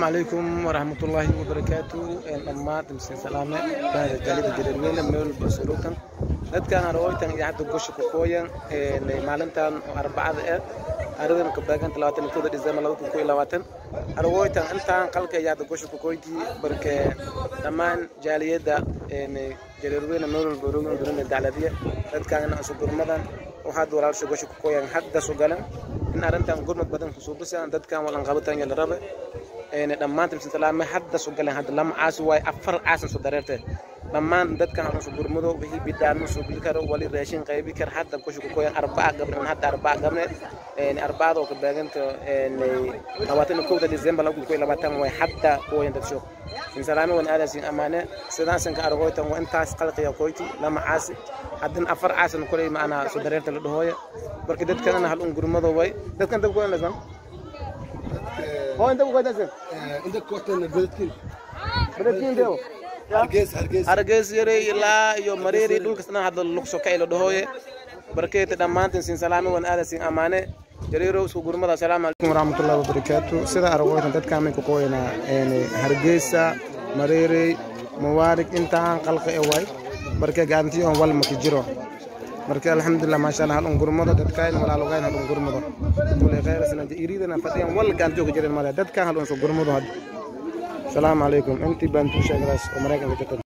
عليكم ورحمة الله وبركاته dhammaan timsin salaame baada jalida jareerweyne meel basurukan dadkan arooytan iyo hadda gosha ku kooyan maalintan arbacada eh aradan ka baagan talaatan kooda december laba kun iyo labaatan arooytan intaan qalka iyo hadda gosha ku kooyti barke dhammaan jaaliyada jareerweyne meel basurukan durina dacladiya dadkan asu gurmadan oo hadda walaalsha gosha ku kooyan hadda su galan in arrintan gurmad badan kusoo bisaan dadkan walan qabatan iyo la rabe dhammaan timsin salaame hadda su galeen hadda lama caasi waaye afar caasan su dareerte dhammaan dadkan hadan su gurmado wixii bidaano soo geli karo wali raashin qaybi kar hadda kushu ku koyan arbaca gabne min hadda arbaca gabne arbacada oo ka baaganta labaatan iyo kowda december laba kun koyo labaatan waaye hadda kuwayan dadsho sin salaame wan aadasin amaane sidaasan ka argoytan waa intaas qalqiya koyti lama caasi haddin afar caasan koley maanaa su dareerta la dhahooya marka dadkanana hal un gurmado way dadkan dab kuwan lasan هو انت ابو قداسه عندك كوتن بدتكين بدتكين ديو hargeys hargeys hargeys yare ilaa iyo mareeri dhulkasna hadda lugso ka ilo dhahooye barkeeta dhammaantiin siin salaame wan aada siin amaane jariirow isku gurmada asalaamu calaykum waraxmatullahi wabarakaatu sida aragoytan dadkaan may ku qooyanaa hargeysa mareerey mawaarig intaan qalqa e waay marka gacantii on wal maki jiro marka alxamdulilah maasha allah halun gurmado dadkaan walaalogayn halun gurmado kule khayrsana iridana fadhiyan wal gacantii ka jirin male dadkaan halun su gurmado hadda asalaamu calaykum intii baan tuu sheegadaas oo maraykanka jirta